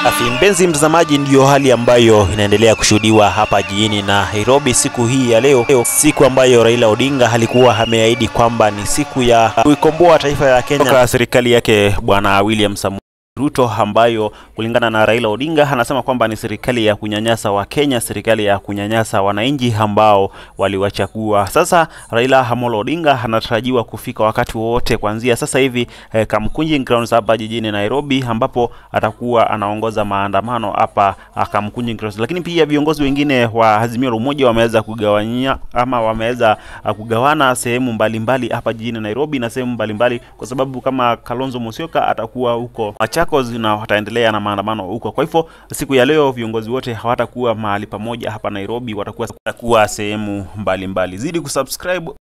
Afi mpenzi mtazamaji, ndiyo hali ambayo inaendelea kushuhudiwa hapa jijini Nairobi siku hii ya leo, siku ambayo Raila Odinga alikuwa ameahidi kwamba ni siku ya kuikomboa taifa la Kenya kutoka serikali yake Bwana William Samoei Ruto ambayo kulingana na Raila Odinga anasema kwamba ni serikali ya kunyanyasa Wakenya, serikali ya kunyanyasa wananchi ambao waliwachagua. Sasa Raila Amolo Odinga anatarajiwa kufika wakati wowote kuanzia sasa hivi eh, Kamkunji Grounds hapa jijini Nairobi, ambapo atakuwa anaongoza maandamano hapa ah, Kamkunji Grounds. Lakini pia viongozi wengine wa Azimio la Umoja wameweza kugawanyia ama wameweza ah, kugawana sehemu mbalimbali hapa jijini Nairobi na sehemu mbalimbali, kwa sababu kama Kalonzo Musyoka atakuwa huko Machakos na wataendelea na maandamano huko. Kwa hivyo siku ya leo viongozi wote hawatakuwa mahali pamoja hapa Nairobi, watakuwa watakuwa sehemu mbalimbali. Zidi kusubscribe